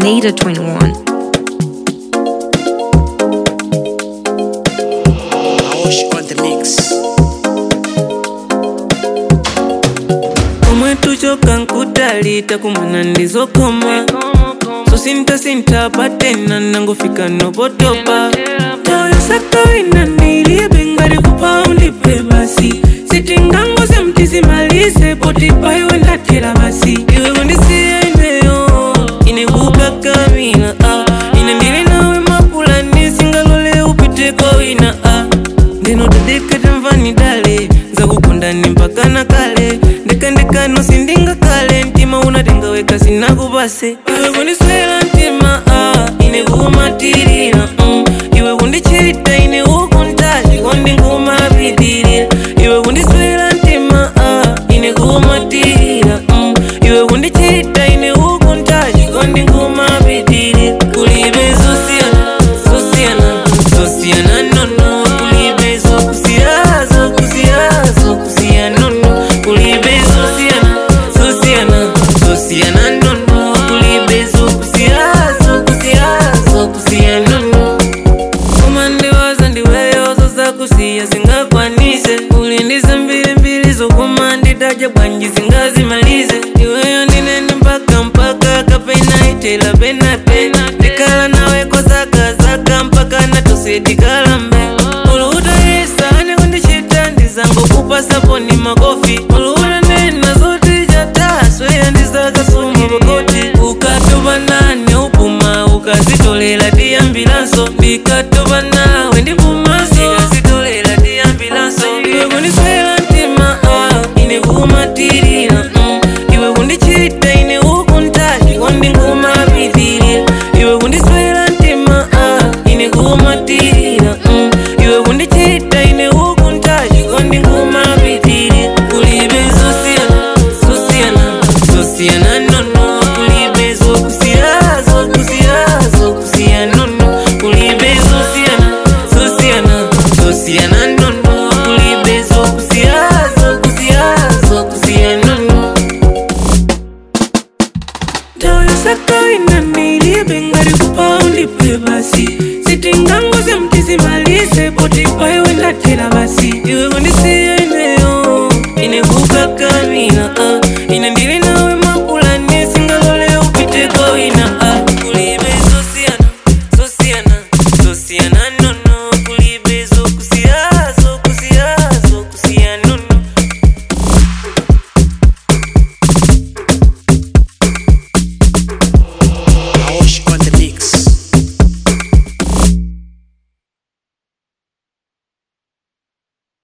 Nada 21. Aosh on the mix. omwe tuchoka nkutali takumana ndizokoma so sintasinta patena nangofika nopotopa toyo sakawina nilibe ngati kupaundi pe basi sitingangoze mtizimalize potipayo ndatera basi iwe kundisiyeneyo ine kukakamina ah. ine ndili nawe mapulani singalole upiteko wina ah. ndinotadeketa mvani dale zakukundani mpaka na kale ndekandekano sindinga kale mtima unatengaweka sinakupase iwe kundiswela mtima ah, ine kumatirira mm. iwe kundichita ine ukuntaji kondingumapitirira iwe kundiswela mtima ah, ine kumatirira mm. iwe kundichita ine ukuntaji kondingumapitirira kulibe zosiyana zosiyana zosiyana nono kulibe zokusiya zokusiya zokusiya nono kulibe zosiyana zosiyana zosiyana nono kulibe zokusiya zokusiya zokusiya nono koma ndiwaza ndiweyo zozakusiya zingakwanise ulindize mbilimbili zokuma ndidadya bwanji zingazimalize iweyo ndinene mpaka mpaka kapena itela penapena ndikala nawe kozakazaka mpaka natosedikalambe uluutayesa ane kundichita ndizangokupasa ni makofi uluutanena zoti chatasweya ndizakasuma pakoti ukatopa nane upuma ukazitolera tiyambilanso ndikatopa nawe